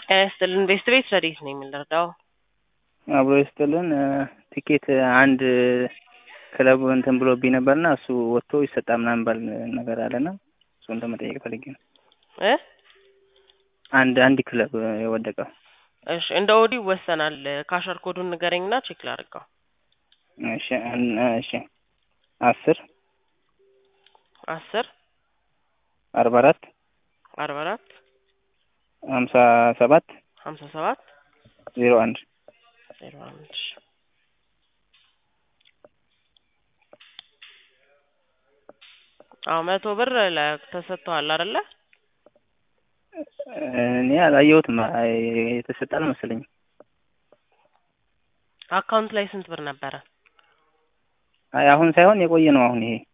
ጤና ይስጥልን ቤስት ቤት ረዲት ነው የምንረዳው። አብሮ ይስጥልን ቲኬት አንድ ክለብ እንትን ብሎብኝ ነበርና እሱ ወጥቶ ይሰጣ ምናምን ባል ነገር አለና እሱን ለመጠየቅ ፈልጌ ነው። እ አንድ አንድ ክለብ የወደቀው እሺ እንደ ኦዲ ይወሰናል። ካሸር ኮዱን ንገረኝና ቼክ ላድርገው። እሺ አን- እሺ አስር አስር አርባ አራት አርባ አራት ሀምሳ ሰባት ሀምሳ ሰባት ዜሮ አንድ ዜሮ አንድ አዎ መቶ ብር ለ- ተሰጥተዋል አይደለ? እኔ አላየሁትም አይ፣ የተሰጠ አልመሰለኝም። አካውንት ላይ ስንት ብር ነበረ? አይ አሁን ሳይሆን የቆየ ነው። አሁን ይሄ